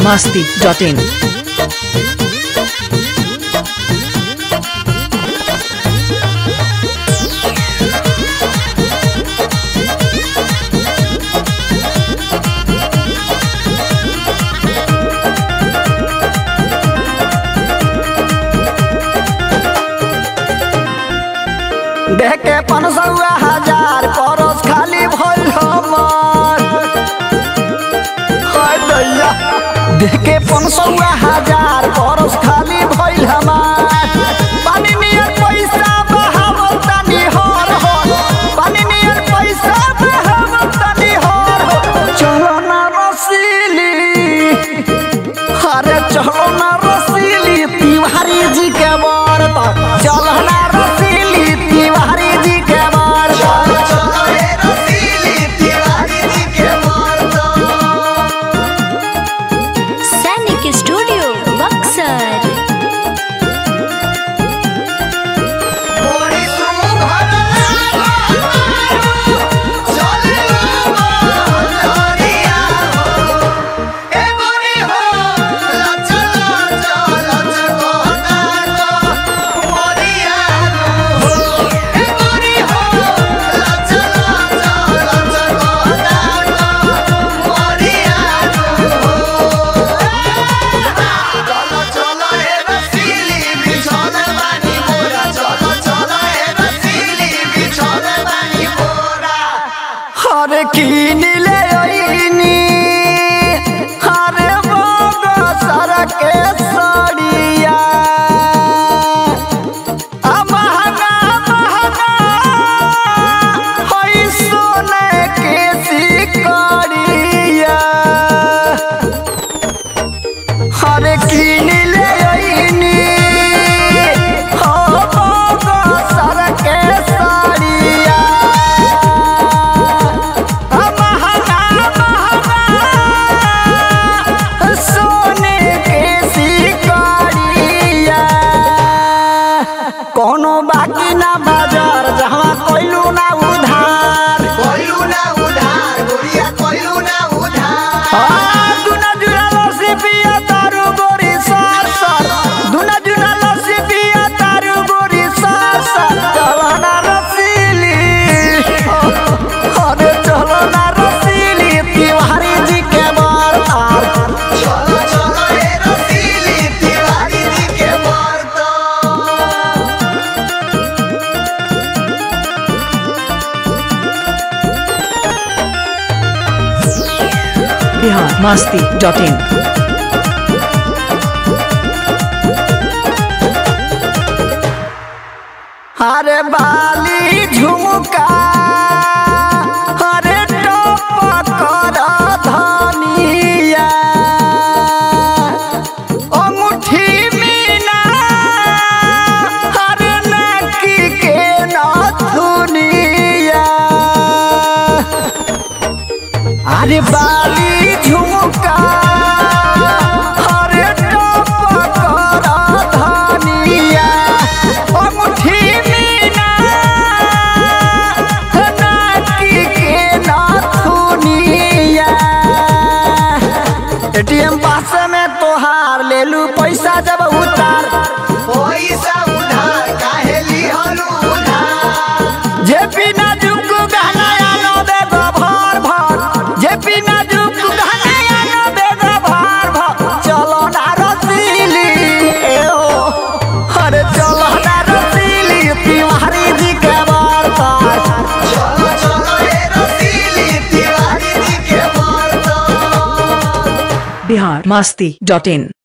biharmasti.in देख के पनसौआ हजार परस खाली भइल हमर हाय दैया देख के पनसौआ हजार परस खाली भइल हमार पानी नियर पैसा बहावल तनी हर हो पानी नियर पैसा बहावल तनी हर हो चलो ना रसीली अरे चलो ना रसीली तिवारी जी के बरत चलो ना रसीली तिवारी जी के बरत सैनिक स्टूडियो बक्सर अरे कीन ले ओइनी अरे बोगो सर के सड़िया आ महंगा महंगा होई सोने के सिकड़िया अरे कीन ले ओइनी हो बोगो सर के सड़िया महंगा महंगा सोने के सिकड़िया कोनो बाकी ना बाजार जहाँ कोइलू ना उधार हाँ, दुना जुना लस्सी पिया तारू गोरी सार सार। दुना जुना लस्सी पिया तारू गोरी सार सार। चलो ना रसीली। अरे चलो ना रसीली, तिवारी जी के बरतार। biharmasti.in अरे बाली झुमका अरे टोप कर धनिया अंगूठी मीना अरे नकी के नथुनिया अरे बाली झुमका अरे टोप कर धनिया अंगूठी मीना नाकी के नथुनिया एटीएम पास में तोहार ले लू पैसा जब उतार जे बिना जुक गहना आनो बेगो भर भर जे बिना जुक गहना आनो बेगो भर भर चलो ना रसीली ए ओ अरे चलो ना रसीली तिवारी जी के बरतार biharmasti.in